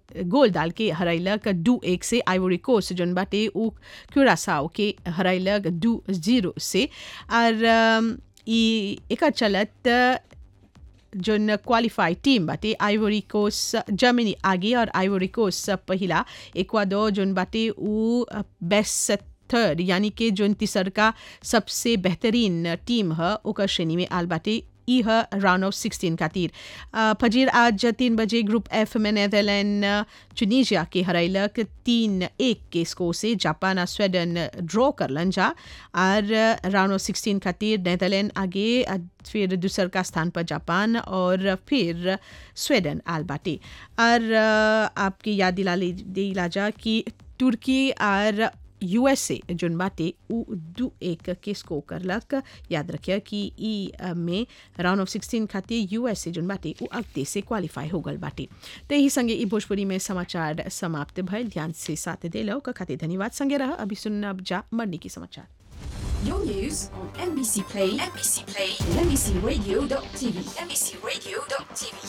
गोल डाल के हरैलक दू एक से आइवरी कोस्ट जोन बाटे उ क्यूरासाओ के हरैलक दू जीरो से और अम, ई एकर चलत जोन क्वालिफाई टीम बाटे आइवरी कोस्ट जर्मनी आगे और आइवरी कोस्ट पहिला इक्वाडोर जोन बाटे उ बेस्ट थर्ड यानी कि जोन तीसरका सबसे बेहतरीन टीम ह ओकर श्रेणी में आल बाटे ई ह राउंड ऑफ सिक्सटीन खातिर अ, फजीर आज तीन बजे ग्रुप एफ में नेदरलैंड चुनीजिया के हरैलक तीन एक के स्कोर से जापान और स्वीडन ड्रॉ करलन जा और राउंड ऑफ सिक्सटीन खातिर नेदरलैंड आगे अ, फिर दूसर का स्थान पर जापान और फिर स्वीडन आल बाटे और अ, आपकी याद दिला ले दिला जा कि तुर्की और यूएसए जोन बाटे उ दू एक के स्कोर करलक याद रखिए कि ई अ, में राउंड ऑफ सिक्सटीन खातिर यूएसए जोन बाटे उ अगते से क्वालिफाई हो गल बाटे तो यही संगे ई भोजपुरी में समाचार समाप्त भइल ध्यान से साथ दिलो का खातिर धन्यवाद संगे रह अभी सुनब जा मंडी की समाचार Your news on NBC Play, NBC Play, and NBCRadio.tv, NBCRadio.tv.